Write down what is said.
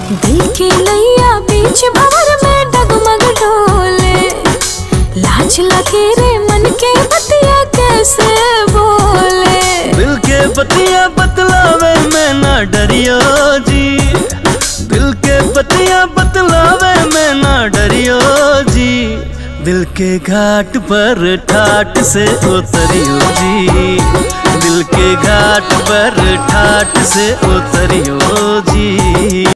दिल के नैया बीच भंवर में डगमग डोले लाज लगे रे मन के बतिया कैसे बोले दिल के बतिया बतलावे मैं ना डरियो जी दिल के बतिया बतलावे मैं ना डरियो जी दिल के घाट पर ठाट से उतरियो जी दिल के घाट पर ठाट से उतरियो जी